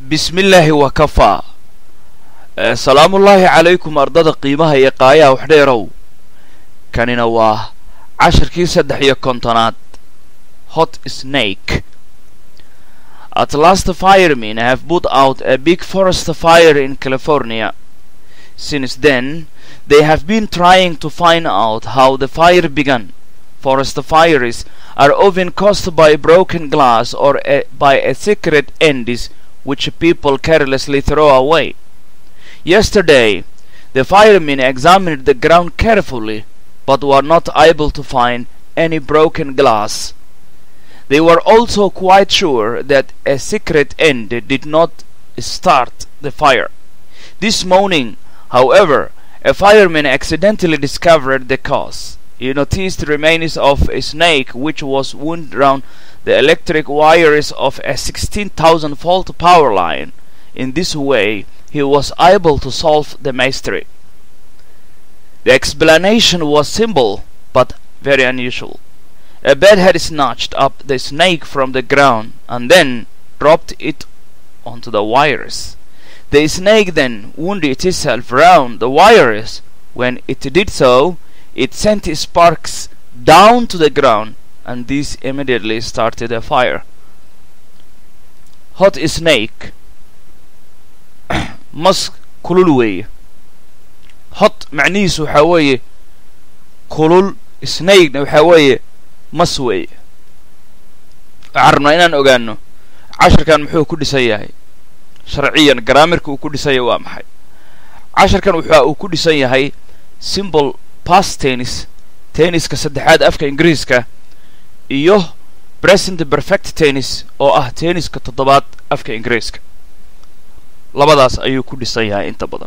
bismillaahi wakafaa salaamullaahi calaykum ardada qiimaha iyo qaayaha waxdheerow kanina waa cashirkii saddex iyo kontonaad hot snake at last firemen have put out a big forest fire in california since then they have been trying to find out how the fire began forest fires are often caused by broken glass or a, by a secret endis which people carelessly throw away. Yesterday, the firemen examined the ground carefully, but were not able to find any broken glass. They were also quite sure that a secret end did not start the fire. This morning, however, a fireman accidentally discovered the cause. He noticed remains of a snake which was wound round the electric wires of a 16,000 volt power line. In this way, he was able to solve the mystery. The explanation was simple but very unusual. A bat had snatched up the snake from the ground and then dropped it onto the wires. The snake then wounded itself round the wires. When it did so, it sent sparks down to the ground and this immediately started a fire. Hot snake mas kulul weeye hot macnihiisu waxaa weeye kulul snakena waxaa weeye mas weeye waxaan rabnaa inaan ogaano cashirkan muxuu ku dhisan yahay sharciyan garaamirka uu ku dhisan yahay waa maxay cashirkan waxa uu ku dhisan yahay simbol past tennis tenniska saddexaad afka ingiriiska iyo present perfect tennis oo ah tenniska toddobaad afka ingiriiska labadaas ayuu ku dhisan yahay inta badan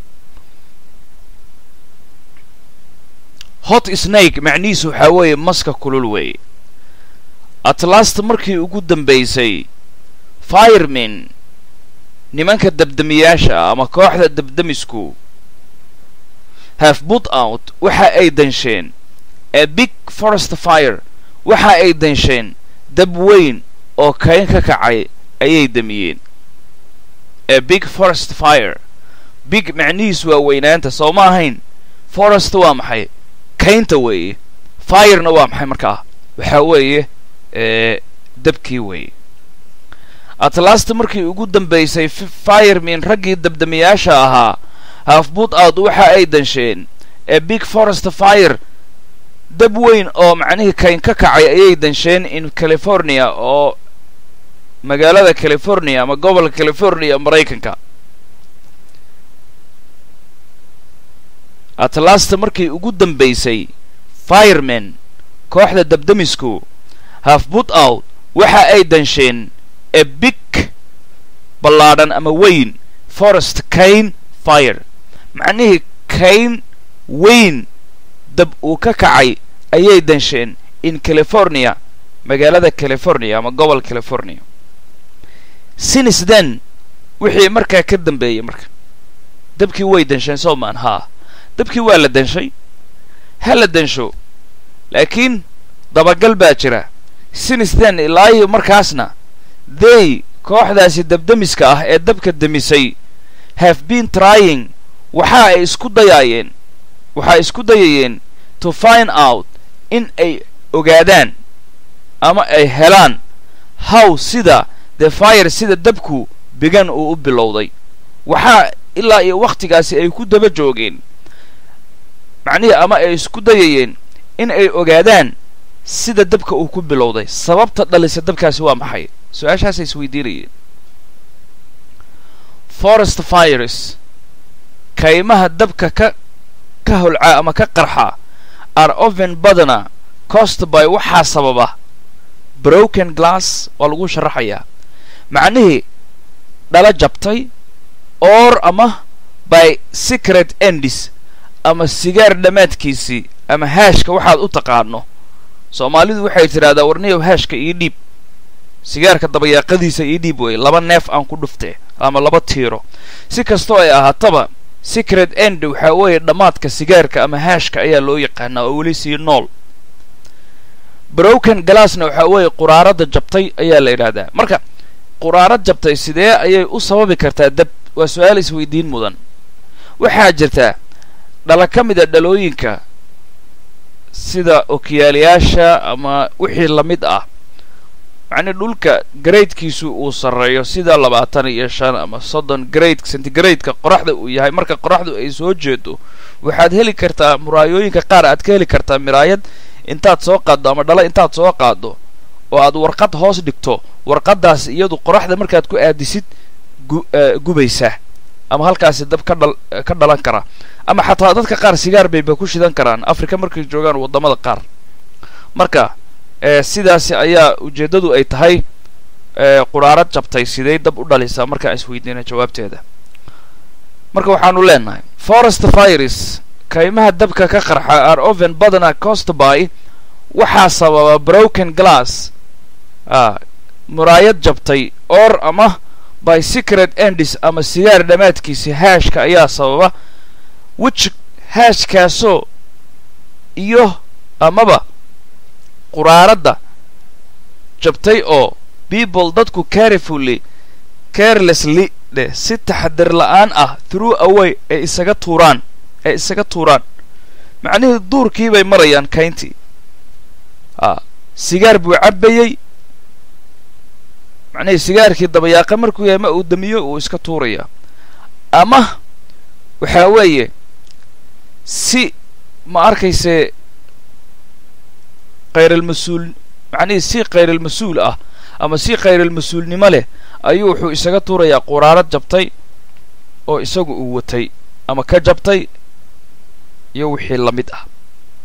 hot snake macnihiisu waxaa weeye maska kulul weeye atlast markii ugu dambaysay firemen nimanka dabdamiyaasha ah ama kooxda dabdamisku have put out waxa ay dansheen a big forest fire waxa ay dansheen dab weyn oo kayn ka kacay ayay damiyeen a big forest fire big macnihiis waa weynaanta soo ma ahayn forest waa maxay kaynta weeye firena waa maxay markaa waxaa weeye dabkii weeye atlast markii ugu dambaysay firemen raggii dabdamiyaasha ahaa hafbut out waxa ay dansheen a big forest fire dab weyn oo macnihii kayn ka kacay ayay dansheen in california oo magaalada california ama gobolka california maraykanka atlasta markii ugu dambaysay firemen kooxda dabdamisku have put out waxa ay dansheen a big ballaadhan ama weyn forest kayn fire macnihii kayn weyn dab uu ka kacay ayay dansheen in california magaalada california ama gobol california since then wixii markaa ka dambeeyey marka dabkii way dansheen soo maan haa dabkii waa la danshay ha la dansho laakiin dabagal baa jira since then ilaahi markaasna they kooxdaasi dabdamiska ah ee dabka damisay have been trying waxa ay isku dayaayeen waxay isku dayayeen to find out in ay ogaadaan ama ay helaan how sida the fire sida dabku bigan uu u bilowday waxaa ilaa iyo wakhtigaasi ay ku daba joogeen macnihii ama ay isku dayayeen in ay ogaadaan sida dabka uu ku bilowday sababta dhalisa dabkaasi waa maxay su-aashaasay isweydiinayeen forest fires kaymaha dabka ka ka holcaa ama ka qarxa are oven badana cost by waxaa sababa broken glass waa lagu sharaxayaa macnihii dhala jabtay or ama by secret endis ama sigaar dhammaadkiisii ama haashka waxaad u taqaano soomaalidu waxay tidhahdaa warniyow haashka ii dhiib sigaarka dabayaaqadiisa ii dhiib weye laba neef aan ku dhuftee ama laba tiiro si kastoo ay ahaataba secret end waxaa weeye dhammaadka sigaarka ama haashka ayaa loo yaqaanaa oo weli sii nool broken glassna waxaa weeye quraarada jabtay ayaa la yidhaahdaa marka quraarad jabtay sidee ayay u sababi kartaa dab waa su-aal isweydiin mudan waxaa jirta dhala ka mid a dhalooyinka sida okiyaalayaasha ama wixii la mid ah macnii dhulka garaydkiisu uu sarreeyo sida labaatan iyo shan ama soddon grade centigrade-ka qoraxda uu yahay marka qoraxdu ay soo jeedo waxaad heli kartaa muraayooyinka qaar aad ka heli kartaa miraayad intaad soo qaaddo ama dhalo intaad soo qaaddo oo aad warqad hoos dhigto warqaddaas iyadu qoraxda markaad ku aadisid gu gubaysa ama halkaasi dab ka dhal ka dhalan kara ama xataa dadka qaar sigaar bayba ku shidan karaan africa markay joogaan waddamada qaar marka sidaasi ayaa ujeeddadu ay tahay quraarad jabtay sidey dab u dhalisaa markaan isweydiina jawaabteeda marka waxaanu leenahay forest fires kaymaha dabka ka qarxa are oven badana costby waxaa sababa broken glass a muraayad jabtay or ama by secret endis ama sigaar dhammaadkiisa haashka ayaa sababa wich haashkaasoo iyo amaba quraaradda jabtay oo people dadku carefully carelessly dheh si taxadir la-aan ah through away ay isaga tuuraan ay isaga tuuraan macnihii duurkii bay marayaan kayntii a sigaar buu cabbayey macnihii sigaarkii dabayaaqa markuu yahay ma uu damiyo uu iska tuurayaa ama waxaa weeye si ma arkayse khayral-mas-uul macnihii si khayral-mas-uul ah ama si khayral-mas-uulnimo leh ayuu wuxuu isaga tuurayaa quraarad jabtay oo isagu uu watay ama ka jabtay iyo wixii la mid ah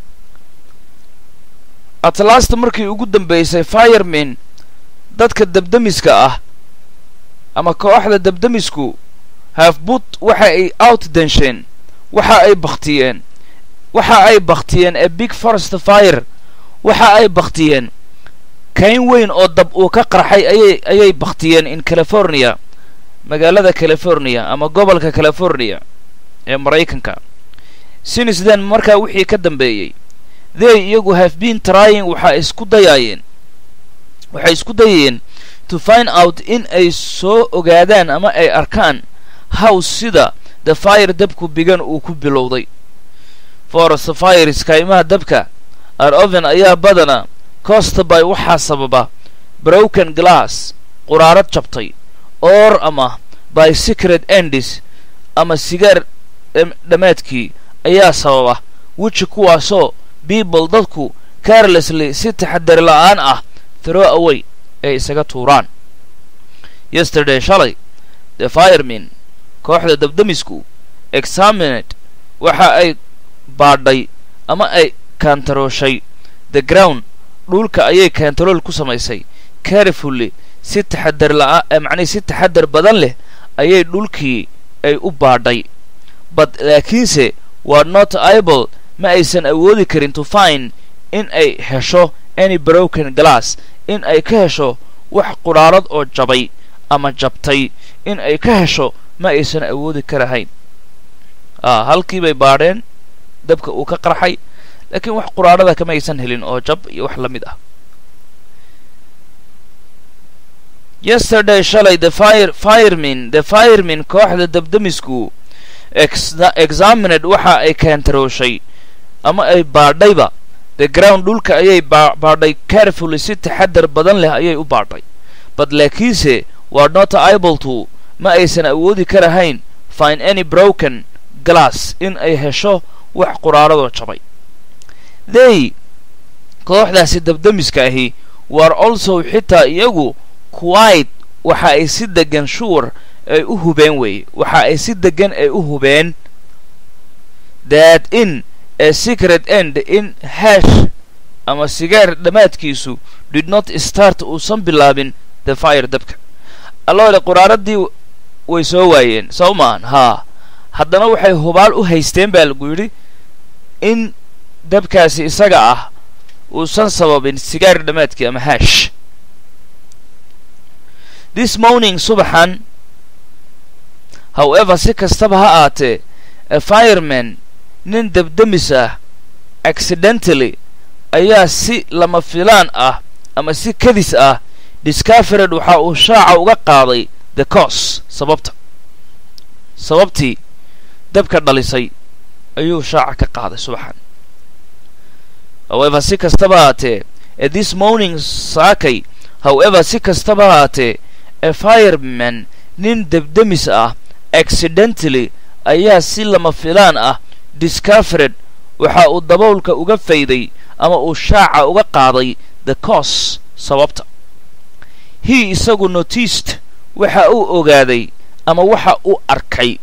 atlasta markii ugu dambaysay fireman dadka dabdemiska ah ama kooxda dabdemisku hafbut waxa ay out densheen waxa ay baktiyeen waxa ay baktiyeen ee big forest fire waxa ay baktiyeen kayn weyn oo dab uu ka qarxay ayay ayay baktiyeen in california magaalada california ama gobolka california ee maraykanka since then markaa wixii ka dambeeyey they iyagu have been trying waxa isku dayaayeen waxay isku dayayeen to find out in ay soo ogaadaan ama ay arkaan how sida the fire dabku bigan uu ku bilowday forest fires kaymaha dabka ar oven ayaa badana costby waxaa sababa broken glass quraarad jabtay or ama by secret endis ama sigaar dhammaadkii ayaa sababa weji kuwaasoo people dadku carelessly si taxadar la-aan ah throw away ay isaga tuuraan yesterday shalay the fireman kooxda dabdemisku examined waxa ay baadhay ama ay kaantarooshay the ground dhulka ayay kantarool ku samaysay carefully si taxadar la-aan macnihi si taxadar badan leh ayay dhulkii ay u baadhay but laakiinse waa not able ma aysan awoodi karin to find in ay hesho any broken glass in ay ka hesho wax qudhaarad oo jabay ama jabtay in ay ka hesho ma aysan awoodi karahayn a halkii bay baadheen dabka uu ka qarxay laakiin wax quraarhada kama aysan helin oo jab iyo wax la mid ah yesterday shalay the fire fireman the fireman kooxda dabdemisku examined waxa ay kaantarooshay ama ay baadhayba the ground dhulka ayay baadhay carefully si taxadar badan leh ayay u baadhay but laakiinse waa not able to ma aysan awoodi karahayn find any broken glass in ay hesho wax quraaradoo jabay they kooxdaasi dabdemiska ahi war also xitaa iyagu quite waxa ay si degan shuur ay u hubeen weeye waxa ay si degan ay u hubeen that in a secret end in hash ama sigaar dhammaadkiisu did not start uusan bilaabin the fire dabka alloole quraaradii way soo waayeen soo maahan haa haddana waxay hubaal u haysteen baa lagu yidhi in dabkaasi isaga ah uusan sababin sigaar dhammaadkii ama hash this morning subaxan however si kastaba ha aatee a fireman nin dabdemis ah accidentally ayaa si lama filaan ah ama si kadis ah discovered waxa uu shaaca uga qaaday the cause sababta sababtii dabka dhalisay ayuu shaaca ka qaaday subaxan however si kastaba haatee at this morning saakay however si kastaba haatee a fireman nin debdemis ah accidentally ayaa si lama filaan ah discovered waxa uu daboolka uga fayday ama uu shaaca uga qaaday the cause sababta he isagu noticed waxa uu ogaaday ama waxa uu arkay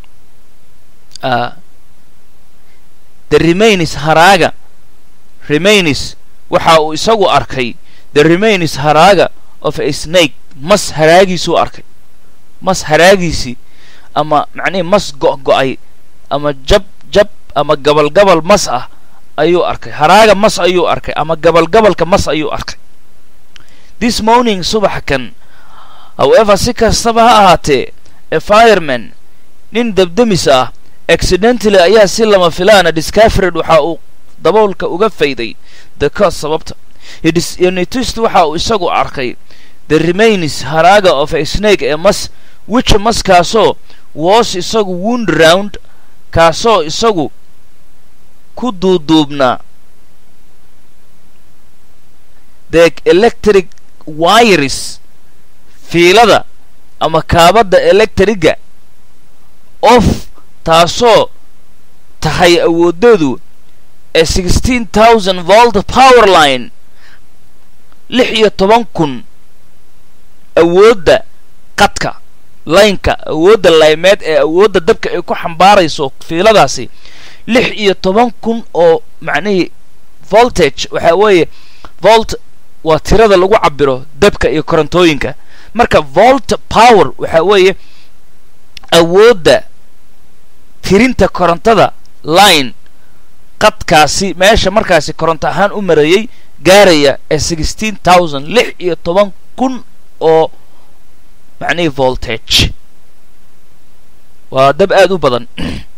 the remains haraaga remains waxa uu isagu arkay the remains haraaga of a snake mas haraagiisuu arkay mas haraagiisii ama macnihii mas go-go-ay ama jab jab ama gabalgabal mas ah ayuu arkay haraaga mas ayuu arkay ama gabalgabalka mas ayuu arkay this morning subax kan however si kastaba ha ahaatee a fireman nin debdemis ah accidentally ayaa si lama filaana discovered waxa uu daboolka uga fayday the cause sababta nitist waxa uu isagu arkay the remains haraaga of a snake ee mas which maskaasoo was isagu wound round kaasoo isagu ku duuduubnaa the electric wires fiilada ama kaabadda electriga of taasoo tahay awoodeedu ee sixteen thousand volt power line lix iyo toban kun awoodda qadka laynka awoodda laymeed ee awoodda dabka ay ku xambaarayso fiiladaasi lix iyo toban kun oo macnihii voltage waxaa weeye volt waa tirada lagu cabiro dabka iyo korontooyinka marka volt power waxaa weeye awoodda tirinta korontada line qadkaasi meesha markaasi koronto ahaan u marayay gaaraya ee sixteen thousand lix iyo toban kun oo macnihii voltage waa dab aada u badan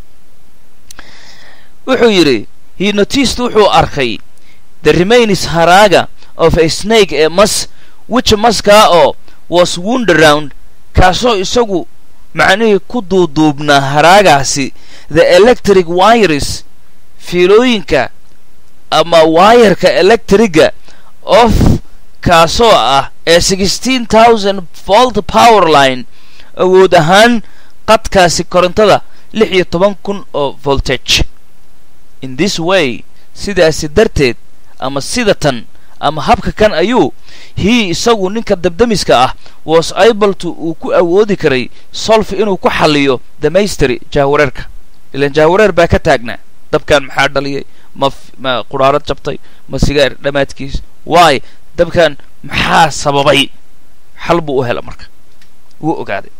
wuxuu yidhi he noticed wuxuu arkay the remains haraaga of a snake ee mas which maskaa oo was wound around kaasoo isagu macnihii ku duuduubnaa haraagaasi the electric wires fiilooyinka ama waayarka electriga of kaasoo ah ee sixteen thousand volt power line awood ahaan qadkaasi korontada lix iyo toban kun oo voltage in this way sidaasi darteed ama sida tan ama habka kan ayuu hii isagu ninka dabdamiska ah was able to uu ku awoodi karay solf inuu ku xalliyo damaystery jahwareerka ilaan jahwareer baa ka taagnaa dabkan maxaa dhaliyay ma ma quraarad jabtay ma sigaar dhammaadkiis waay dabkan maxaa sababay xal buu u hela marka wuu ogaaday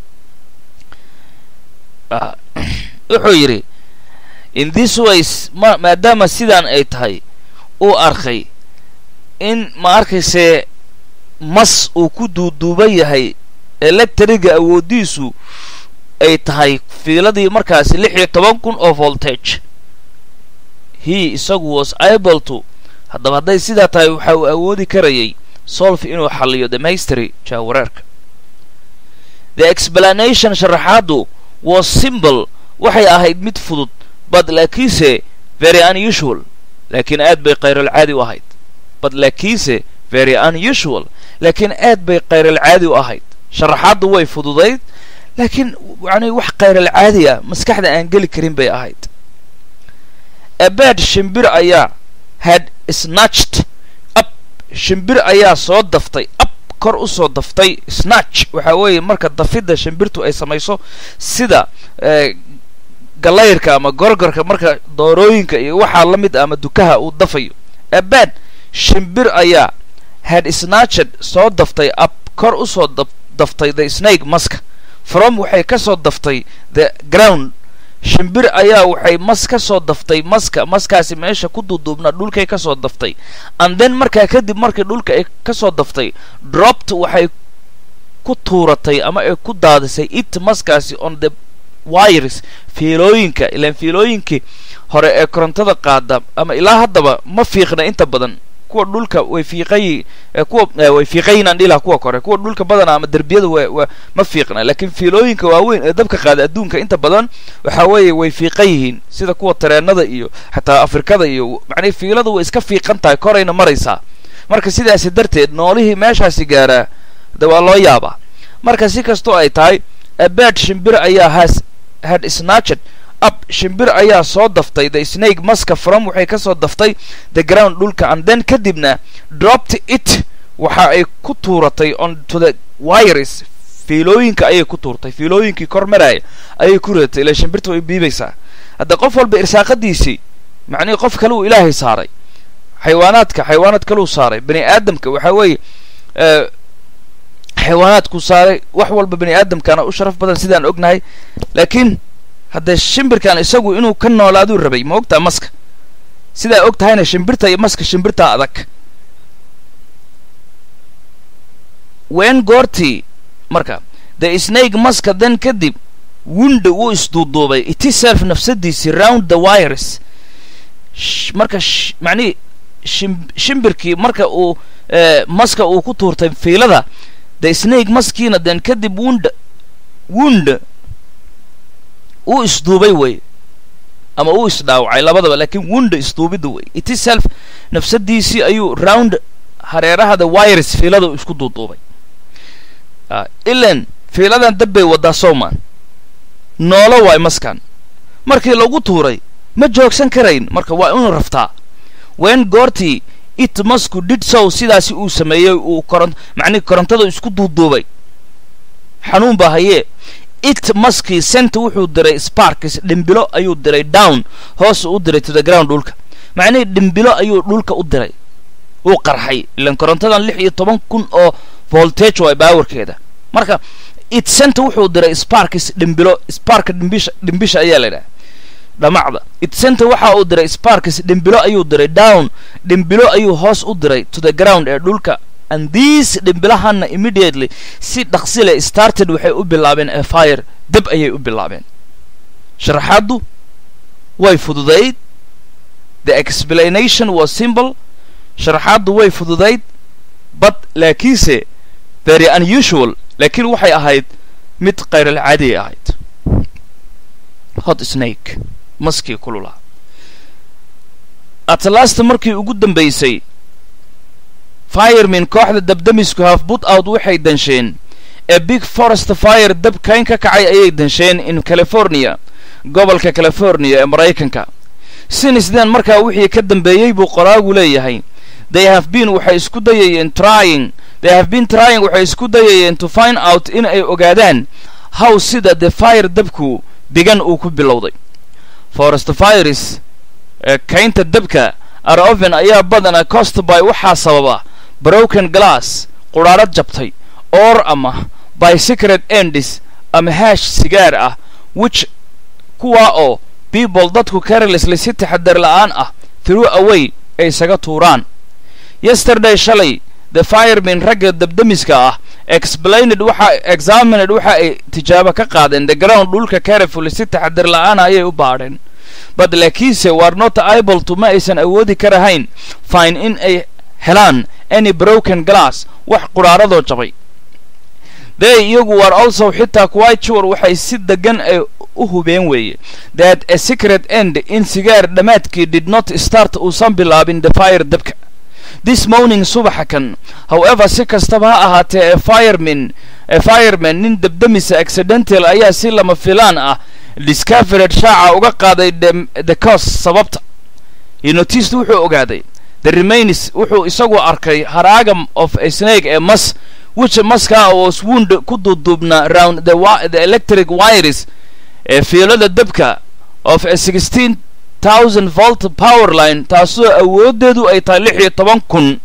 wuxuu yidhi in this ways ma maadaama sidaan ay tahay uu arkay in ma arkaysee mas uu ku duuduuban yahay electriga awooddiisu ay tahay fiiladii markaasi lix iyo toban kun oo voltage he isagu was able to haddaba hadday sidaa tahay waxa uu awoodi karayay solf inuu xalliyo dhammaystiry jaawareerka the explanation sharaxaaddu was simple waxay ahayd mid fudud but laakiinse very unusual laakiin aad bay khayralcaadi u ahayd but laakiinse very unusual laakiin aad bay khayralcaadi u ahayd sharaxaaddu way fududayd laakiin yani wax khayralcaadi ah maskaxda aan geli karin bay ahayd abad shimbir ayaa had snatched up shimbir ayaa soo daftay up kor u soo daftay snatch waxaa weeye marka dafidda shimbirtu ay samayso sida galayrka ama gorgorka marka doorooyinka iyo waxaa la mid ah ama dukaha uu dafayo abad shimbir ayaa had snatched soo daftay up kor u soo daftay the snake maska from waxay ka soo daftay the ground shimbir ayaa waxay mas ka soo daftay maska maskaasi meesha ku duuduubnaa dhulkay ka soo daftay and then markaa kadib markii dhulka ay ka soo daftay dropt waxay ku tuuratay ama ay ku daadisay it maskaasi on the wires fiilooyinka ilaan fiilooyinkii hore ee korontada qaada ama ilaa haddaba ma fiiqna inta badan kuwa dhulka way fiiqay kuwa way fiiqaynaan dhilaha kuwa kore kuwa dhulka badana ama derbiyada wa ma fiiqna laakiin fiilooyinka waaweyn ee dabka qaada adduunka inta badan waxa weeye way fiiqan yihiin sida kuwa tareenada iyo xataa afrikada iyo macnihi fiiladu way iska fiiqan tahay korayna maraysaa marka sidaasi darteed noolihii meeshaasi gaaraa de waa loo yaabaa marka si kastoo ay tahay abad shimbir ayaa has had snatched up shimbir ayaa soo daftay the snake maska from waxay ka soo daftay the ground dhulka and then kadibna dropped it waxa ay ku tuuratay on to the wires fiilooyinka ayay ku tuurtay fiilooyinkii kor maraya ayay ku ridatay ilaa shimbirta way biibaysaa hadda qof walba irsaaqadiisii macnihii qof kale uu ilaahay saaray xayawaanaadka xayawaanaad kaleu saaray bani aadamka waxaa weeye xayawaanaadku saaray wax walba bani aadamkana u sharaf badan sidaan ognahay laakiin haddee shimbirkan isagu inuu ka noolaaduu rabay ma ogtaa maska sidaa og tahayna shimbirta iyo maska shimbirtaa adag wen goortii marka the snake maska then kadib wunda wuu isduuduubay itiself nafsadiisii round the wires marka macnihii shimbirkii marka uu maska uu ku tuurtay fiilada the snake maskiina then kadib wunda wunda uu isduubay wey ama uu isdhaawacay labadaba laakiin wunda isduubidda wey itiself nafsadiisii ayuu round hareeraha the wires fiilada isku duuduubay ilan fiiladan dab bay waddaa sowman noolo waay maskan markii lagu tuuray ma joogsan karayn marka waa inuu raftaa wen goortii it masku did sow sidaasi uu sameeyey uu koron macnihi korontada isku duuduubay xanuun baa hayee it maskii senta wuxuu diray sparkis dhimbilo ayuu diray down hoos u diray to the ground dhulka macnihii dhimbilo ayuu dhulka u diray uu qarxay ilan korontadan lix iyo toban kun oo voltage waay baawarkeeda marka it senta wuxuu diray sparkis dhimbilo sparka dhimbisha dhimbisha ayaa la yidhaha dhamacda it senta waxa uu diray sparkis dhimbilo ayuu diray down dhimbilo ayuu hoos u diray to the ground ee dhulka and these dhimbilahana immediately si dhaqsile started waxay u bilaabeen a fire dab ayay u bilaabeen sharaxaaddu way fududayd the explanation was simple sharaxaaddu way fududayd but laakiinse very unusual laakiin waxay ahayd mid kayralcaadiay ahayd hot snake maskii kulula atlasta markii ugu dambaysay firemin kooxda dabdamisku hafbut out waxay dansheen ee big forest fire dab kayn ka kacay ayay dansheen in california gobolka california ee maraykanka sinisden markaa wixii ka dambeeyey buu qoraagu leeyahay they have been waxay isku dayayeen trying they have been trying waxay isku dayayeen to find out in ay ogaadaan how sida the fire dabku degan uu ku bilowday forest fires ee kaynta dabka aroven ayaa badana costby waxaa sababa broken glass qudhaarad jabtay or ama by secret endis ama haash sigaar ah which kuwaa oo people dadku carelessly si taxadar la'aan ah through away ay isaga tuuraan yesterday shalay the firemin ragga dabdamiska ah explained waxa examined waxa ay tijaabo ka qaadeen the ground dhulka carefully si taxadar la'aana ayay u baadheen but laakiinse war not able to ma aysan awoodi karahayn fine in ay helaan any broken glass wax qudhaaradoo jabay they iyagu war also xitaa quite sure waxay si degan ay u hubeen weeye that a secret end in sigaar dhammaadkii did not start uusan bilaabin the fire dabka this morning subaxa kan however si kastaba ha ahaatee e fireman e fireman nin dabdamisa accidental ayaa si lama filaan ah discovered shaaca uga qaaday the cause sababta iyo noticed wuxuu ogaaday the remains wuxuu isagu arkay haraagam of a snake ee mas which maskaa was wound ku duuduubnaa round the, the electric wires ee fiilada dabka of a sixteen thousand volt power line taasoo awooddeedu ay tahay lix iyo toban kun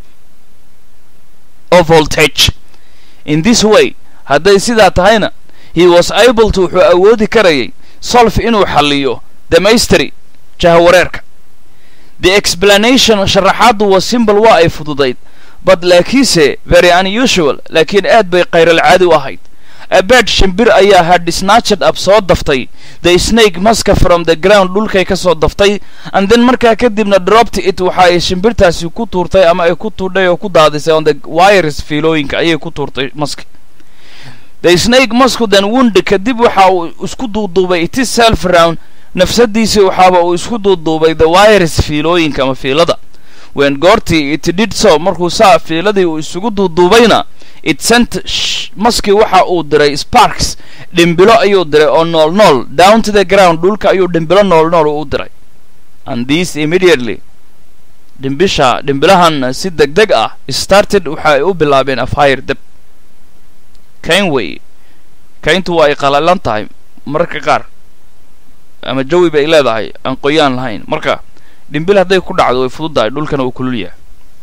oo voltage in this way hadday sidaa tahayna he was able to wuxuu awoodi karayay solf inuu xalliyo damaystry jahawareerka the explanation sharaxaaddu was simple waa ay fududayd but laakiinse very unusual laakiin aad bay kayralcaadi u ahayd abed shimbir ayaa had snatched up soo daftay the snake maska from the ground dhulkay ka soo daftay and then markaa kadibna dropped it waxa ay shimbirtaasi ku tuurtay ama ay ku tuudhay oo ku daadisay on the wires fiilooyinka ayay ku tuurtay maska the snake masku then wound kadib waxa uu isku duuduubay it is self round nafsadiisii waxaaba uu isku duuduubay the wires fiilooyinka ama fiilada when goortii it did so markuu saa fiiladii uu isugu duuduubayna it sent maskii waxa uu diray sparks dhimbilo ayuu diray oo nool nool down to the ground dhulka ayuu dhimbilo nool nool u diray and this immediately dhimbisha dhimbilahan si deg deg ah started waxa ay u bilaabeen a fire deb kayn wey kayntu waa ay qalalan tahay mararka qaar ama jawi bay leedahay aan qoyaan lahayn marka dhimbil hadday ku dhacdo way fududahay dhulkana uu kulul yahay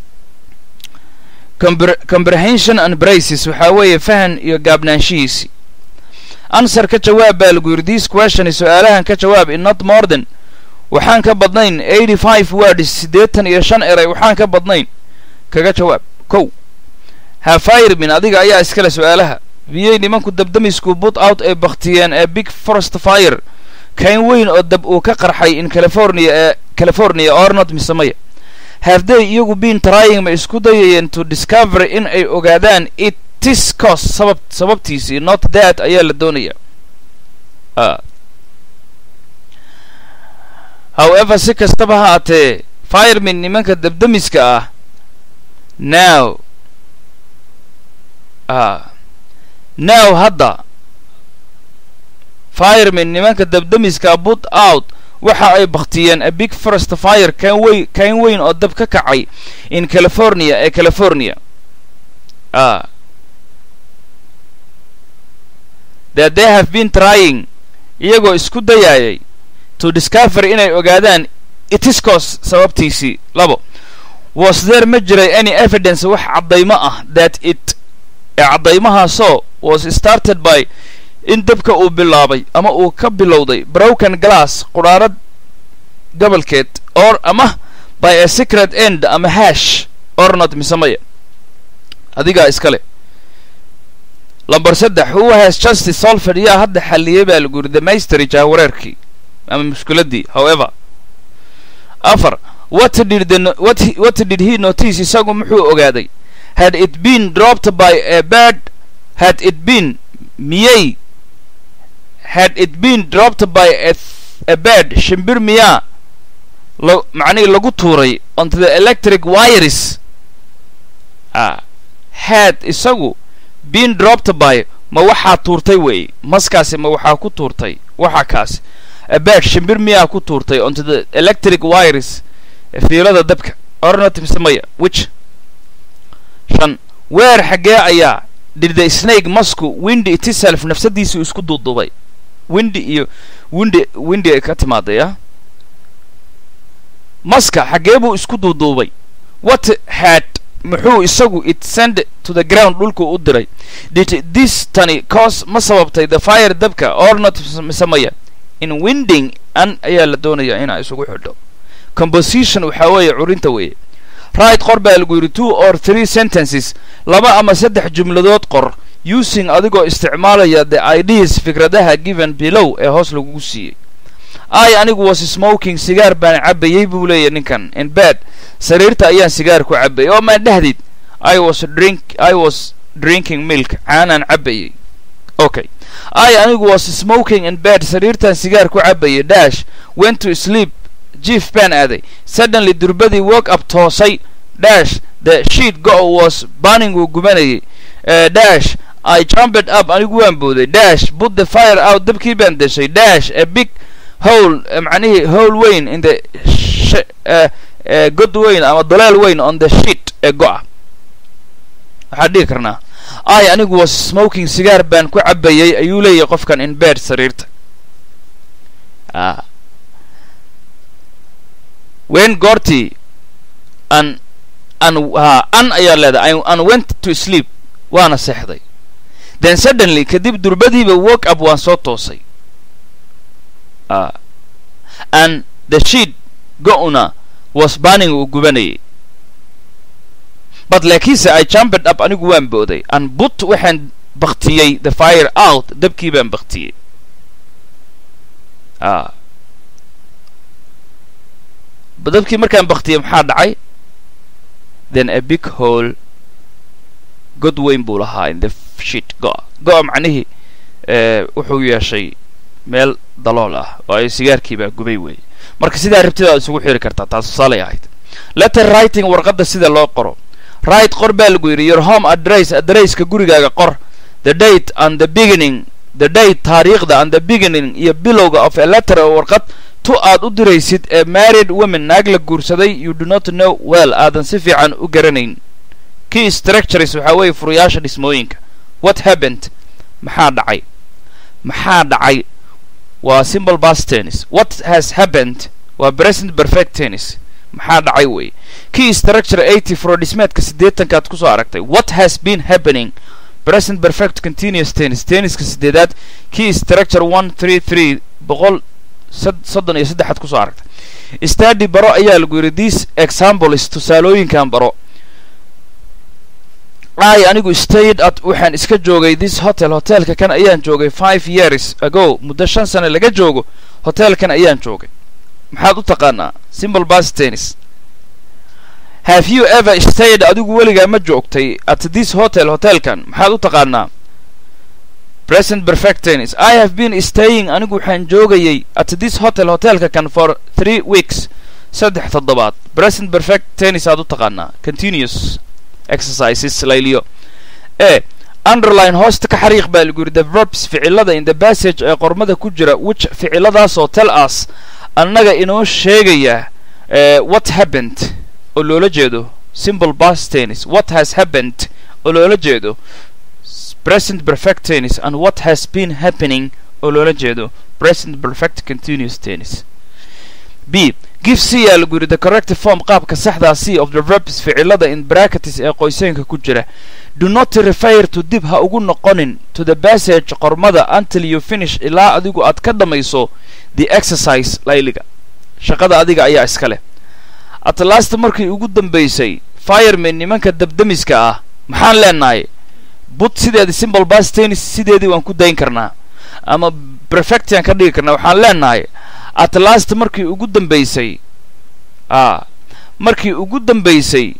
comprehension and braces waxaa weeye fahan iyo gaabnaanshihiisi answer ka jawaab baa lagu yidhi this question su-aalahan ka jawaab in not more than waxaan ka badnayn eighty five words siddeetan iyo shan eray waxaan ka badnayn kaga jawaab kow hafiremin adiga ayaa iskale su-aalaha biyey nimanku dabdamisku but out ay baktiyeen ee big forest fire kayn weyn oo dab uu ka qarxay in california ee california ornot misemaya haafday iyagu been trying ma isku dayayeen to discover in ay ogaadaan it tis cos sabab sababtiisii not that ayaa la doonaya however si kastaba ha aatee firemin nimanka dabdamiska ah now now hadda firemin nimanka dabdamiska but out waxa ay baktiyeen a big forest fire kan weyn kayn weyn oo dab ka kacay in california ee california ah that they have been trying iyagoo isku dayaayay to discover inay ogaadaan itiscos sababtiisii labo was there ma jiray any evidence wax caddaymo ah that it ee caddaymahaasoo was started by in dabka uu bilaabay ama uu ka bilowday broken glass qudhaarad gobolkeed or ama by a secret end ama hash ornot misamaya adigaa iskale lamber saddex who has justice solford yaa hadda xalliyey baa lagu yidhi damaysteri jahwareerkii ama mushkiladii however afar what did the what, he, what did he notice isagu muxuu ogaaday had it been dropped by a bird had it been miyay had it been dropped by a, a bird shimbir miyaa la macnihii lagu tuuray onto the electric wires ah had isagu been dropped by ma waxaa tuurtay weeye maskaasi ma waxaa ku tuurtay waxa kaasi a bird shimbir miyaa ku tuurtay onto the electric wires fiilada dabka ornatimsamaya which shan weer xaggee ayaa did the snake masku windy itiself nafsadiisii isku duuduubay windy iyo windy windy ay ka timaadaya maska xaggee buu isku duuduubay what had muxuu isagu it send to the ground dhulku u diray did this tani cause ma sababtay the fire dabka or not misamaya in winding an ayaa la doonayaa inaa isugu xidho composition waxaa weeye curinta weeye right qor baa lagu yidhi two or three sentences laba ama saddex jumladood qor using adigoo isticmaalaya the ideas fikradaha given below ee hoos lagugu siiyey i anigu was smoking sigaar baan cabayey buu leeyahy ninkan in bed sariirta ayaan sigaar ku cabayay oo maan dhahdid i was drink i was drinking milk caanaan cabayey okay i anigu was smoking in bed sariirtaan sigaar ku cabayay dash went to sleep jief baan aaday suddenly durbadii work up toosay dash the sheet go was burning uu gubanayay uh, dash i jumped up anigu waan booday dash put the fire out dabkii baan deshay dash a big hole macnihii hole weyn in the uh, uh, god weyn ama doleel weyn on the sheet ee go-a waxaan dhihi karnaa i anigu was smoking sigaar baan ku cabayay ayuu leeyahay qofkan in bed sariirta wen goortii an an ha an ayaa leedahay an went to sleep waana seexday then suddenly kadib durbadiiba work up waan soo toosay and the sheet go-na was burning uu gubanayay but laakiinse i jumped up anigu waan booday and but waxaan baktiyey the fire out dabkii baan baktiyey a dabkii markaan baktiyey maxaa dhacay then a big hole god weyn buu lahaa in the shit go-a go-a macnihii wuxuu yeeshay meel dalool ah oo ay sigaarkii baa gubay weeye marka sidaa rabtidaa isugu xiri kartaa taas tusaalay ahayd letter writing warqadda sida loo qoro right qor baa lagu yidhi your home address adresska gurigaaga qor the date and the beginning the date taariikhda and the beginning iyo bilowga of a letter oo warqad tu aad u diraysid ee married women naag la guursaday you do not know well aadan si fiican u garanayn key structures waxaa weeye furayaasha dhismooyinka what happened maxaa dhacay maxaa dhacay waa simple past tennis what has happened waa present perfect tennis maxaa dhacay wey key structure eighty frodhismeedka siddeetankaad kusoo aragtay what has been happening present perfect continuous tennis tenniska sideedaad key structure one three three boqol soddon iyo saddexaad kusoo aragtay stadi baro ayaa lagu yidhi this examples tusaalooyinkan baro i anigu stayed at waxaan iska joogay this hotel hotelka kan ayaan joogay five years ago muddo shan sane laga joogo hotelkan ayaan joogay maxaad u taqaanaa simple bas tennis have you ever stayed adigu weligaa ma joogtay at this hotel hotelkan maxaad u taqaanaa present perfect tennis i have been staying anigu waxaan joogayay at this hotel hotelka kan for three weeks saddex toddobaad present perfect tennis aad u taqaanaa continuous exercises layliyo e underline hoosta ka xariiq baa lagu yidhi the verbs ficilada in the passage ee qormada ku jira which ficiladaasoo tell us annaga inoo sheegaya what happened oo loola jeedo simple past tennis what has happened oo loola jeedo present perfect tennis and what has been happening oo loola jeedo present perfect continuous tennis b give c yaa lagu yidhi the corrective form qaabka saxdaa c of the verbs ficilada in bracketis ee qoyseenka ku jira do not refer to dib ha ugu noqonin to the passage qormada until you finish ilaa adigu aad ka dhammayso the exercise layliga shaqada adiga ayaa iska leh atlasta markii ugu dambaysay fireman nimanka dabdamiska ah maxaan leenahay but sideedii simple bas tennis sideedii waan ku dayn karnaa ama prefectian ka dhigi karnaa waxaan leenahay atlast markii ugu dambaysay a markii ugu dambaysay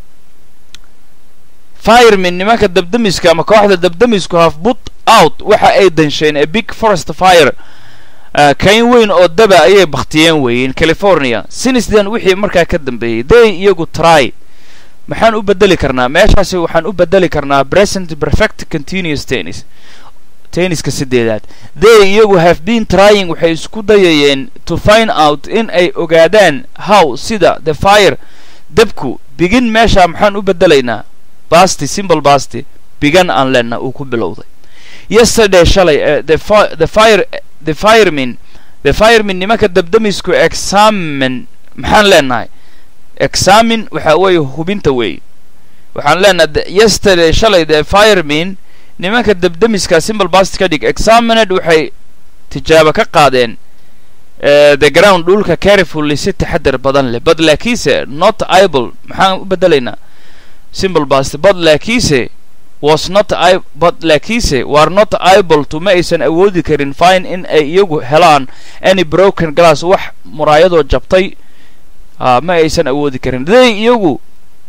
fireman nimanka dabdamiska ama kooxda dabdamisku have put out waxa ay dansheen a big forest fire kayn weyn oo daba ayay baktiyeen weeyeen california sinisdan wixii markaa ka dambeeyey they iyagu try maxaan u bedeli karnaa meeshaasi waxaan u bedeli karnaa present perfect continuous tennis tenniska sideedaad they iyagu have been trying waxay isku dayayeen to find out in ay ogaadaan how sida the fire dabku bigin meesha maxaan u bedelaynaa basti simple basti bigan aan leenna uu ku bilowday yesterday shalay the the fire the fireman the fireman nimanka dabdamisku examin maxaan leenahay examin waxa weeye hubinta weeye waxaan leenahay yesterday shalay the fireman nimanka dabdamiska simple bast ka dhig examined waxay tijaabo ka qaadeen the ground dhulka carefully si taxadar badan leh bad laakiinse not able maxaan u bedelaynaa simple bast bad laakiinse was not i but laakiinse were not able to ma aysan awoodi karin fine in ay iyagu helaan any broken glass wax muraayadoo jabtay ma aysan awoodi karin they iyagu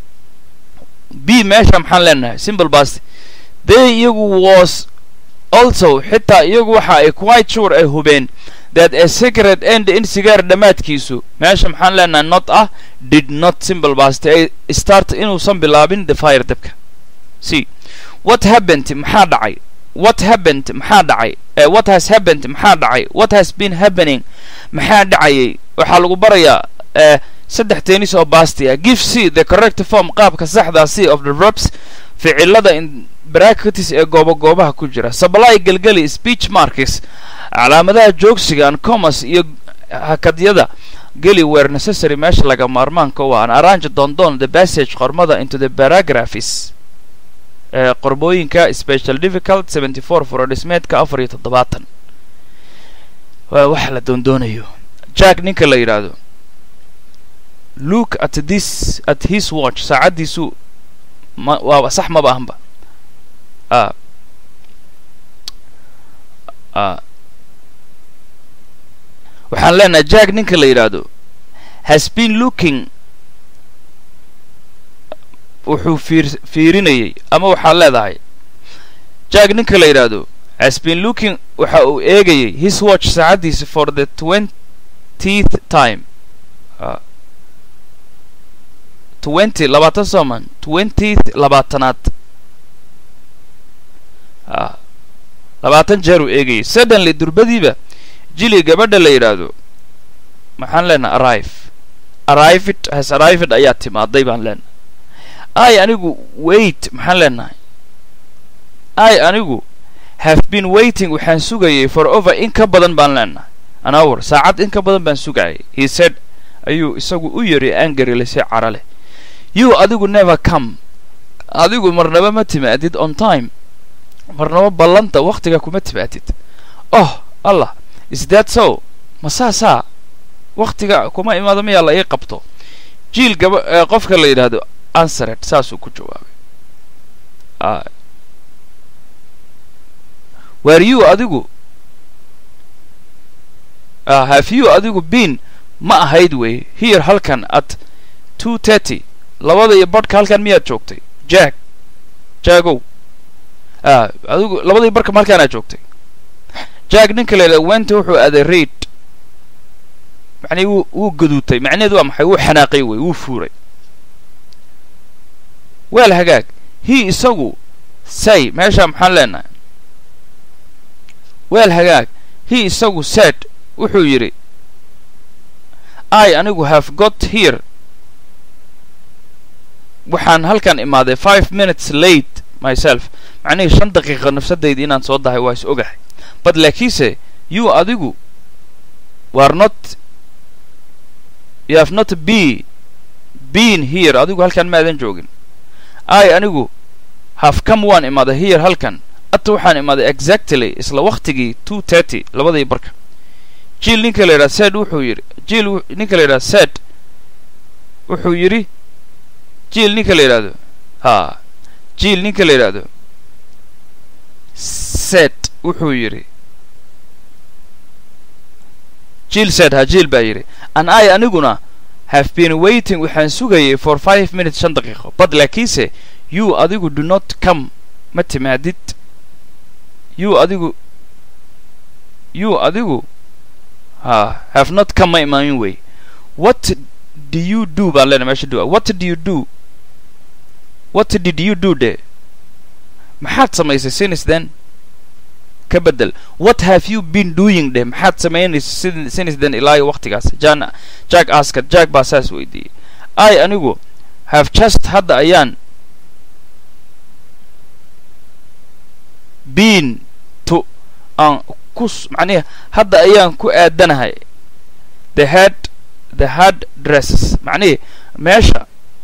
b meesha maxaan leenahay simple bast they iyagu was also xitaa iyagu waxa ay quite sure ay hubeen that a secret end in sigaar dhammaadkiisu meesha maxaan leenahay not ah did not simple bast ay start inuusan bilaabin the fire dabka c what happened maxaa dhacay what happened maxaa dhacay what has happened maxaa dhacay what has been happening maxaa dhacayay waxaa lagu barayaa saddex tennis oo basti ah give c the correct form qaabka saxdaa c of the verbs ficilada in bracketis ee gooba goobaha ku jira supply gelgeli speech markis calaamadaha joogsiga an commerce iyo hakadyada geli were necessary meesha laga maarmaanka u ah an arrange dondon the passage qormada into the paragraphis ee qorbooyinka special difficult seventy four furodhismeedka afar iyo toddobaatan waa wax la doondoonayo jack ninka la yidhaahdo look at this at his watch saacaddiisu ma waa sax maba ahanba a waxaan leenahay jack ninka la yidhaahdo has been looking wuxuu fiir fiirinayay ama waxaad leedahay jack ninka la yidhaahdo has been looking waxa uu eegayay his watch saacaddiisa for the twentieth time twenty labaatan sooman twentieth labaatanaad labaatan jeer uu eegayay suddenly durbadiiba jili gabadha la yidhaahdo maxaan leenahay arrive arrived has arrived ayaa timaaday baan leenahay ay anigu wait maxaan leenahay ay anigu have been waiting waxaan sugayay for over in ka badan baan leenahay an hour saacad in ka badan baan sugayay he said ayuu isagu u yiri angarily si cara leh you adigu never come adigu marnaba ma timaadid on time marnaba ballanta wakhtiga kuma timaadid oh allah is that so ma saasaa wakhtiga kuma imaado miyaa la ii qabto jiil gaba qofka la yidhaahdo anseret saasuu ku jawaabay were you adigu have you adigu been ma ahayd wey here halkan at two thirty labada iyo badhka halkan miyaad joogtay jack jackow adigu labadii barka halkaanaad joogtay jack ninka la yidhahdo wenta wuxuu aaday raid macnii wuu wuu gaduutay macnaheedu waa maxay wuu xanaaqay wey wuu fuuray weel hagaag he isagu say meeshaa maxaan leenahay weel hagaag he isagu said wuxuu yidhi i anigu have got here waxaan halkan imaaday five minutes late myself macnihii shan daqiiqa nafsadayda inaan soo dahay waa is ogahay but laakiinse you adigu were not you have not be been here adigu halkan maadan joogin i anigu have come waan imaaday here halkan ata waxaan imaaday exactly isla waktigii two thirty labadii barka jiil ninka la yidhaha said wuxuu yidhi jiil ninka la yidhaha said wuxuu yidhi jiil ninka la yidhaahdo ha jiil ninka la yidhaahdo said wuxuu yidhi jiil said ha jiil baa yidhi an i aniguna have been waiting waxaan sugayay for five minutes shan daqiiqo but laakiinse you adigu do not come ma timaadid you adigu you adigu ha have not come ma imaamin wey what do you do baan leenahay meesha do what do you do what did you do de maxaad samaysay since then ka bedel what have you been doing de maxaad samaynaysa since then ilaa waqtigaas jan jack askar jack baa saas weydiiyey i anigu have just hadda ayaan been to aan ku macnihi hadda ayaan ku aadanahay the head the hard dresses macnihi meesha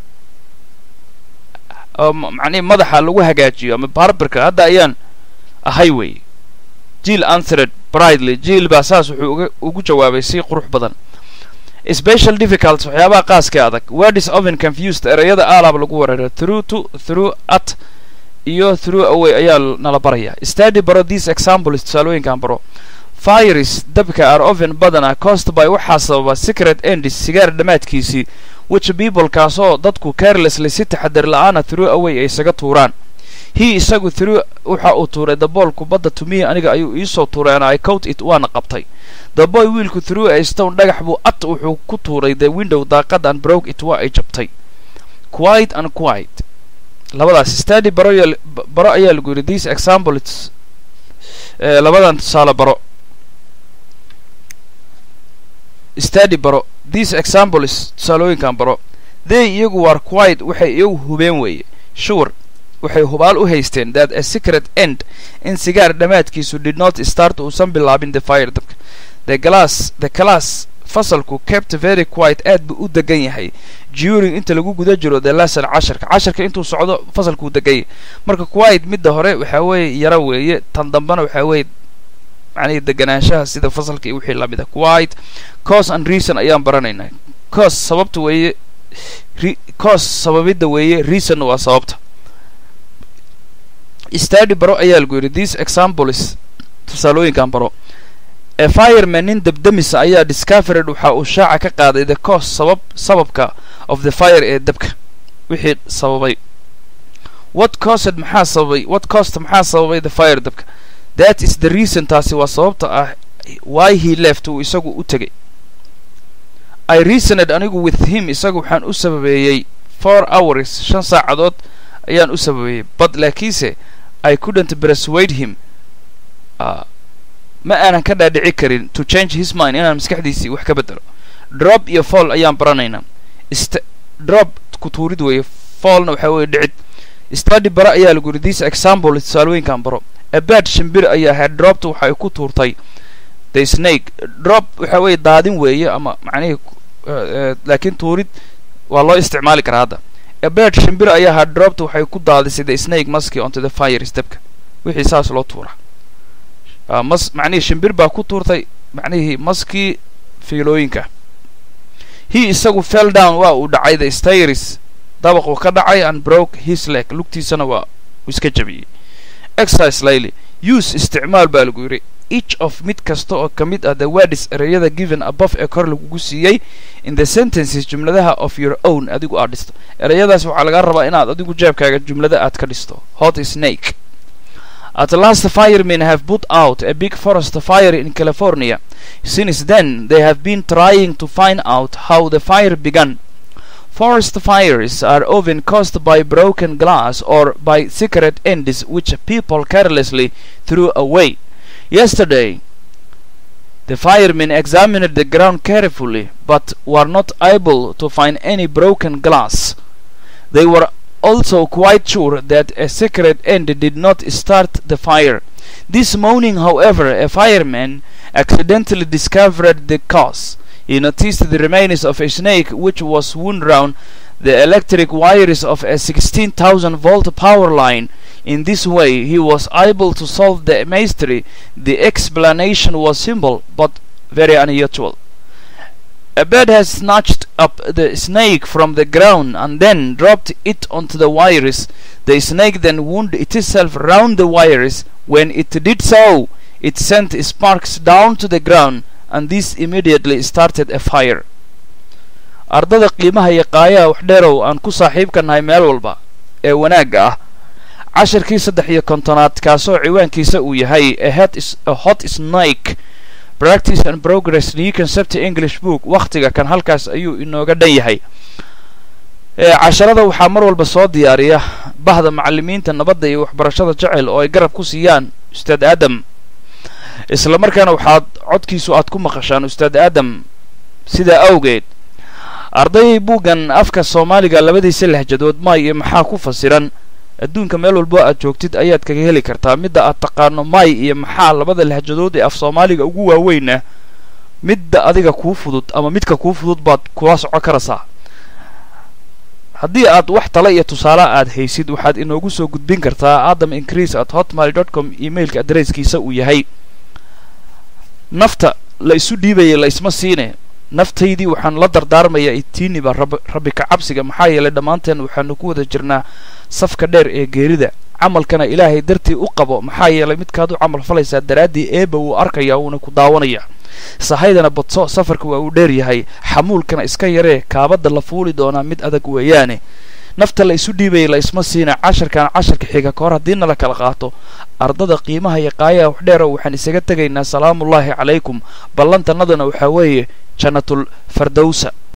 macnihi madaxa lagu hagaajiyo ama barberka hadda ayaan ahay wey jiil answered bridely jiil baa saas wuxuu uga ugu jawaabay si qurux badan special difficult waxyaabaha qaaskee adag word is often confused erayada aalaab lagu wereera through to through at iyo through away ayaa nala baraya study baro these examples tusaalooyinkan baro fires dabka are often badana cost by waxaa sababa secret endis sigaar dhammaadkiisii which people kaasoo dadku carelessly si taxadir la-aana through away ay isaga tuuraan he isagu through waxa uu tuuray the ball kubadda tumihi aniga ayuu iisoo tuuray ana i cout it waana qabtay the boy wiilku through a stone dhagax buu at wuxuu ku tuuray the window daaqad and broke it waa ay jabtay quiet and quiet labadaas study baro baro ayaa lagu yidhi these examples labadan tusaale baro study baro these examples tusaalooyinkan baro they iyagu war quiet waxay iyagu hubeen weeye sure waxay hubaal u haysteen that a secret end in sigaar dhammaadkiisu did not start uusan bilaabin the fire dabka the glass the class fasalku kept very quiet aad buu u degan yahay during inta lagu guda jiro the lesson casharka casharka intuu socdo fasalkuu degan yahay marka quiet midda hore waxaa weeye yaro weeye tan dambena waxaa weeye macnihi deganaanshaha sida fasalka iyo wixii lamid a quiet cause and reason ayaan baranaynaa cause sababta weeye cause sababidda weeye reasonna waa sababta study baro ayaa lagu yidhi these examples tusaalooyinkan baro ee fireman nin debdemisa ayaa discovered waxa uu shaaca ka qaaday the cause sabab sababka of the fire ee dabka wixii sababay what caused maxaa sababay what caused maxaa sababay the fire dabka that is the reason taasi waa sababta ah why he left uu isagu u tegay i reasoned anigu with him isagu waxaan u sababeeyey four hours shan saacadood ayaan u sababeeyey but laakiinse i couldn't persuade him uh, ma aanan ka dhaadhici karin to change his mind inaan maskaxdiisii wax ka bedelo drop iyo fall ayaan baranaynaa st drop ku tuurid weeye fallna waxaa weeye dhicid study bara ayaa lagu yidhi this example tusaalooyinkan baro abad shimbir ayaa ahayd dropta waxa ay ku tuurtay the snake drop waxa weeye daadin weeye ama macnihii laakiin tuurid waa loo isticmaali karaa hadda abad shimbir ayaa ahayd dropta waxay ku daadisay the snake maski onto the fire stepka wixii saas loo tuura mas macnihii shimbir baa ku tuurtay macnihii maskii fiilooyinka he isagu fell down waa uu dhacay the stairs dabaquu ka dhacay and broke his leg lugtiisana waa uu iska jabiyey exercise layly use isticmaal baa lagu yidhi each of mid kasta oo ka mid ah the words ereyada given above ee kor lagugu siiyey in the sentences jumladaha of your own adigu aad dhisto ereyadaas waxaa lagaa rabaa inaad adigu jeebkaaga jumlada aad ka dhisto hot snake At last, the firemen have put out a big forest fire in California. Since then, they have been trying to find out how the fire began. Forest fires are often caused by broken glass or by cigarette ends which people carelessly threw away. Yesterday, the firemen examined the ground carefully but were not able to find any broken glass. They were also quite sure that a cigarette end did not start the fire. This morning, however, a fireman accidentally discovered the cause. He noticed the remains of a snake which was wound round the electric wires of a 16,000 volt power line. In this way, he was able to solve the mystery. The explanation was simple but very unusual. A bird has snatched up the snake from the ground and then dropped it onto the wires. The snake then wound itself round the wires. When it did so, it sent sparks down to the ground, and this immediately started a fire. ardada qiimaha iyo qaayaha wax dheerow aan ku saaxiibka nahay meel walba ee wanaagga ah casharkii saddex iyo kontonaad kaasoo ciwaankiisa uu yahay a hot snake practice and progress new concept english book wakhtiga kan halkaas ayuu inooga dhan yahay casharada waxaa mar walba soo diyaariya bahda macalimiinta nabadda iyo waxbarashada jecel oo ay garab ku siiyaan ustaad aadam isla markaana waxaad codkiisu aad ku maqashaan ustaad aadam sidaa awgeed ardayay buuggan afka soomaaliga labadiisa lehjadood maay iyo maxaa ku fasiran adduunka meel walbo aad joogtid ayaad kaga heli kartaa midda aad taqaano maay iyo maxaa labada lehjadood ee af soomaaliga ugu waaweynah midda adiga kuu fudud ama midka kuu fudud baad kula soco karaysaa haddii aad wax tale iyo tusaale aad haysid waxaad inoogu soo gudbin kartaa adam increase at hotmail dot com emailka adresskiisa uu yahay nafta la isu dhiibaya la isma siine naftaydii waxaan la dardaarmayaa itiiniba rabbi ka cabsiga maxaa yeelay dhammaanteen waxaanu ku wada jirnaa safka dheer ee geerida camalkana ilaahay dartii u qabo maxaa yeelay midkaad u camal falaysaa daraaddii eeba wuu arkayaa wuuna ku daawanayaa sahaydana badso safarka waa uu dheer yahay xamuulkana iska yaree kaabadda la fuuli doonaa mid adag weeyaane nafta la isu dhiibaya la isma siina casharkan casharka xiga ka hor haddiina la kala qaato ardada qiimaha iyo qaayaha wax dheero waxaan isaga tegaynaa salaamuullaahi calaykum ballantannaduna waxaa weeye jannatul fardowsa